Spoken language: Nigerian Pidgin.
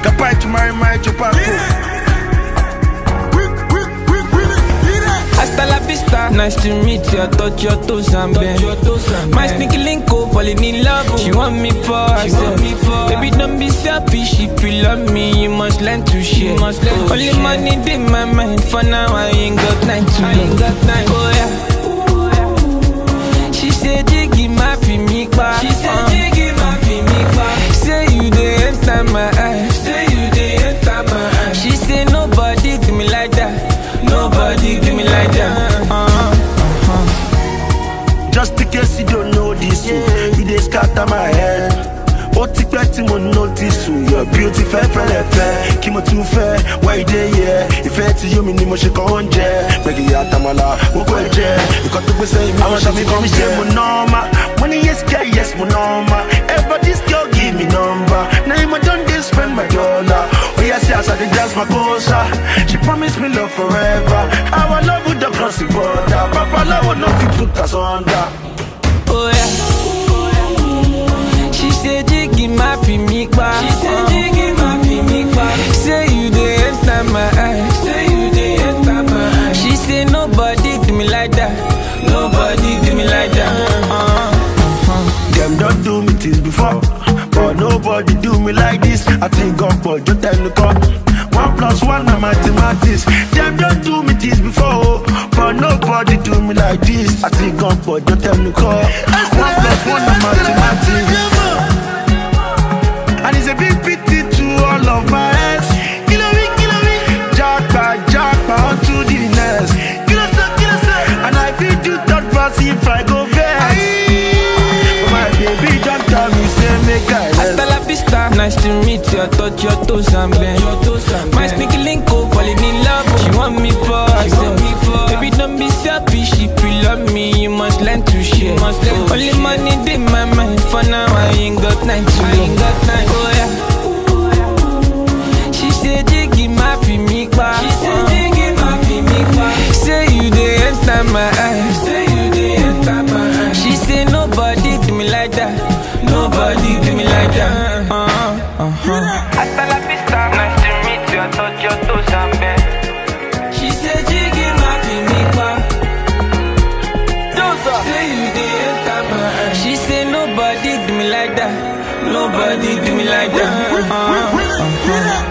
Kapai to marry my chupaco. Hasta la vista, nice to meet you. Touch your toes and bend. My sneaky link up, falling in love. She want me for herself. Baby, don't be selfish. If you love me, you must learn to share. Only money in my mind. For now, I ain't got time to love. Oh yeah. She said, Jiggy, my me back. She said, Jiggy, my me back. Say you dey enter my eyes. Say you dey enter my eyes. She said, Nobody do me like that. Nobody do me like that. Uh-huh. Just in case you don't know this, yeah. you dey scatter my head. Ó ti pẹ́ tí mo notice o, your beauty fẹ́ fẹ́lẹ̀ fẹ́. Kí mo tún fẹ́, why you dey here? Ìfẹ́ tí yóò mi ni mo ṣe kàn oúnjẹ. Gbẹ̀gì àtàmàlà, mo kọ́ ẹ jẹ. Nǹkan tó gbé sẹ́yìn mi, àwọn ṣàmì kan mi ṣe mo nọ́ọ̀mà. Mo ní yes girl, yes mo nọ́ọ̀mà. Ever this girl give me number. Na him I don dey spend my dollar. Oya see as I dey dance my kosa. She promise me love forever. Our love would don cross the border. Babalawo no fit put us under. Oh yeah. She said Jiggy my me back. She said Jiggy my me back. Say you dey enter my eyes. Say you dey enter my eyes. She said nobody do me like that. Nobody do me like that. Uh-huh. Them don't do me things before, but nobody do me like this. I think God, but just tell the God. One plus one na mathematics. Them don't do me things before, but nobody do me like this. I think God, but just tell the God. One plus one na mathematics. And it's a big pity to all of my ex. Kilo me, kilo me. Jackpot, jackpot, on to the next. Kilo so, kilo so. And I feel do third pass if I go back. But my baby don't tell me, say make I Hasta rest. la vista, nice to meet you. Touch your toes and bend. My sneaky link up, falling in love. She want me for herself. Baby, don't be selfish. If you love me, you must learn to share. Only money in my mind. For now, I ain't got time to love. Oh yeah. She said, Jiggy, my me back. She said, Jiggy, my me back. Say you dey enter my eyes. Say you dey enter my eyes. She said, Nobody do me like that. Nobody do me like that. Uh-huh. Uh-huh. Hasta la vista, nice to meet you. I touch your toes and bend. She said, Jiggy, my me back. Say you dey enter my eyes. She said, Nobody do me like that. Nobody do me like that. Uh-huh. Uh-huh.